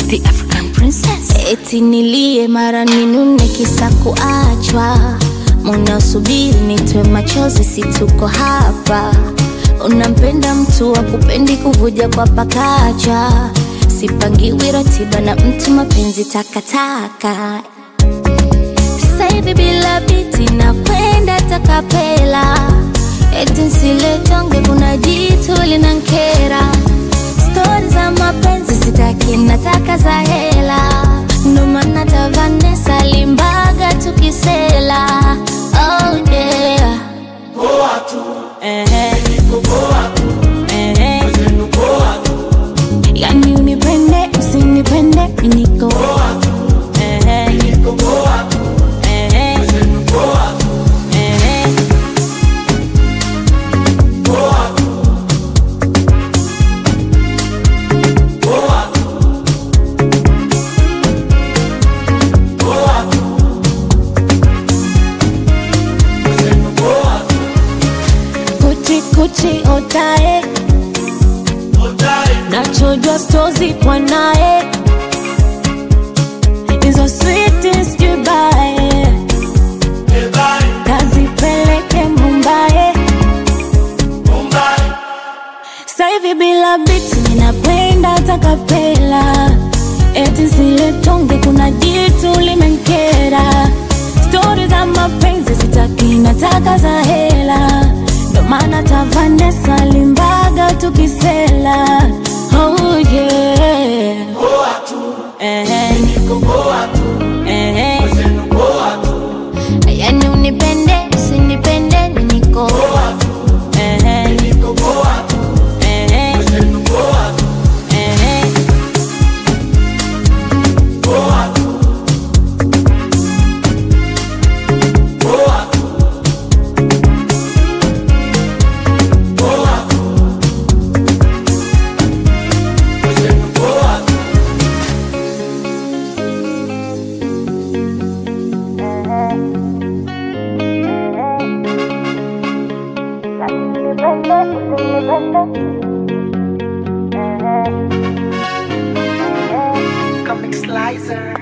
the African princess. Eti nilie mara ninune kisa kuachwa, munasubiri nitwe machozi, si tuko hapa. Unampenda mtu wa kupendi kuvuja kwa pakacha, sipangiwi ratiba na mtu, mapenzi takataka. Sasa hivi bila biti na kwenda takapela, eti nsiletonge, kuna jitu linankera stori za mapenzi sitaki, nataka za hela, ndo maana ta Vanessa limbaga tukisela. Oh yeah. Ehe. Ehe. Yani unipende usinipende niko Ehe. Ehe. Ehe. Kuchi kuchi otae nachojwa stozi kwa nae hizo sweetest jubae kazipeleke Mumbai saivi bila biti ninakwenda takapela eti zile tonge kuna jitu limenkera stori za mapenzi sitaki nataka za hela ndo maana ta Vanessa limbaga tukisela oh yeah Ehe. Ehe. yani unipende usinipende niko Ehe. Ehe. Ehe. Comic Slicer.